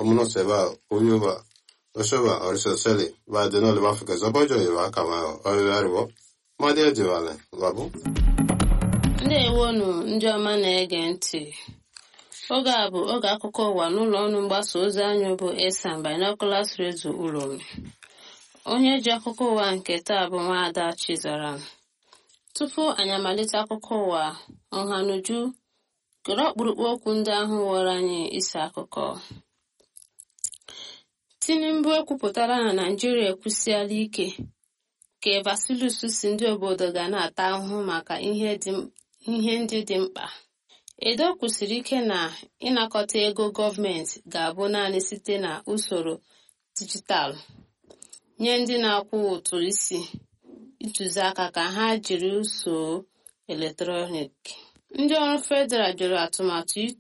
omuno seba uyuba oshoba oriso seli ba de no le mafika zobojo yiba kama oyaribo mmadụ ejiwale babu ndewonu ndị ọma na-ege ntị oge a bụ oge akụkọ ụwa n'ụlọ ọrụ mgbasa ozi anyị bụ esan binoculars radio uromi onye ji akụkọ ụwa nke taa bụ nwaada chizara tupu anyị amalite akụkọ ụwa ọhanuju kere ọkpụrụkpụ okwu ndị ahụ were anyị isi akụkọ tinubu ekwupụtara na naijiria ekwusiala ike ka vasilus si ndị obodo ga na-ata ahụhụ maka ihe ndị dị mkpa edo kwusiri ike na ịnakọta ego gọọmenti ga-abụ naanị site na usoro dijitalụ nye ndị na-akwụ ụtụ isi ntụziaka ka ha jiri usoro eletrọnik ndị ọrụ federal jụrụ atụmatụ